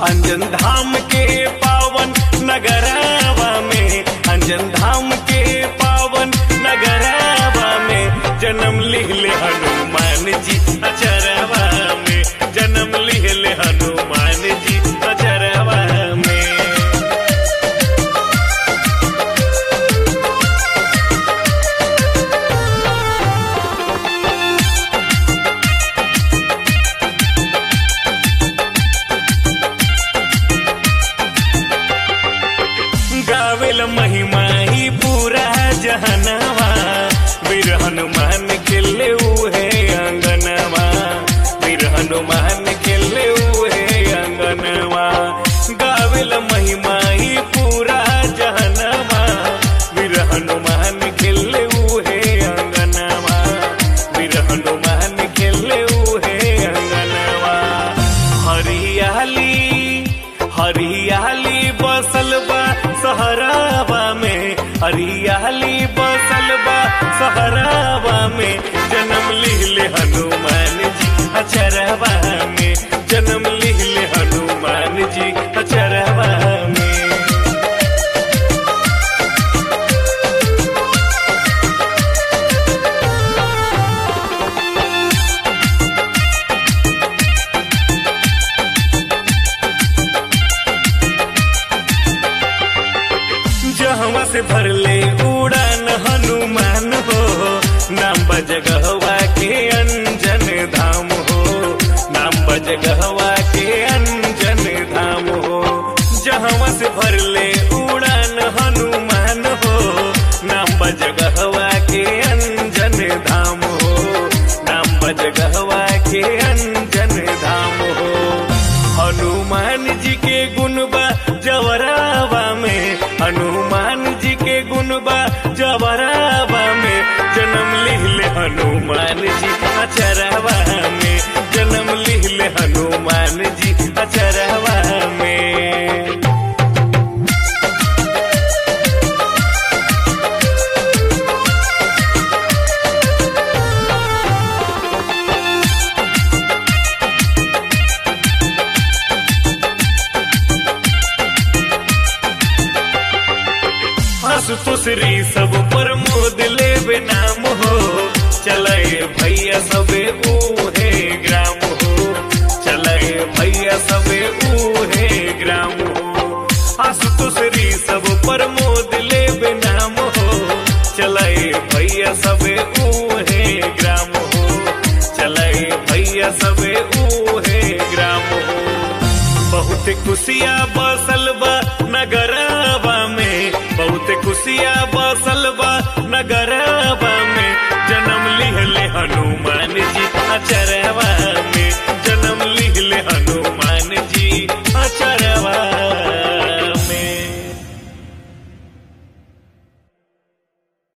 अंजन धाम के पावन नगरावा में अंजन धाम के पावन नगरावा में जन्म लिहले हनुमान जी अचरवा में जन्म लिहले हनुमान जी अचरवा में गावेल महिमा ही पूरा जहनवा वीर हनुमान खेले उहे अंगनवा वीर हनुमान खेले उहे अंगनवा गावेल महिमा ही पूरा जहनवा वीर हनुमान खेले उहे अंगनवा वीर हनुमान खेले उहे अंगनवा हरियाली हरियाली बसल बा सहरावा में हरियाली बसल बा सहरावा में जन्म लिहले हनुमान जी अचरवा में जन्म लिहले हनुमान जी अचरवा में जहवा से भरले उड़ान हनुमान हो नाम बजगहवा के अंजन धाम हो नाम बजगहवा के अंजन धाम हो जहवा से भरले उड़ान हनुमान हो नाम बजगहवा के अंजन धाम हो नाम बजगहवा के अंजन धाम हो हनुमान जी के गुणबा जवरावा में हनुमान जी के गुणबा जवरावा में जन्म लिहले हनुमान जी अचरवा में जन्म लिहले हनुमान जी अचरवा में आशुतोषरी सब पर मोद लेवे नाम हो चले भैया सबे ऊहे ग्राम हो चले भैया सबे ऊहे ग्राम हो आशुतोषरी सब पर मोद लेवे नाम हो चले भैया सबे ऊहे ग्राम हो चले भैया सबे ऊहे ग्राम हो बहुत खुशिया बसल बा नगरवा में बहुत खुशिया बसल बा नगर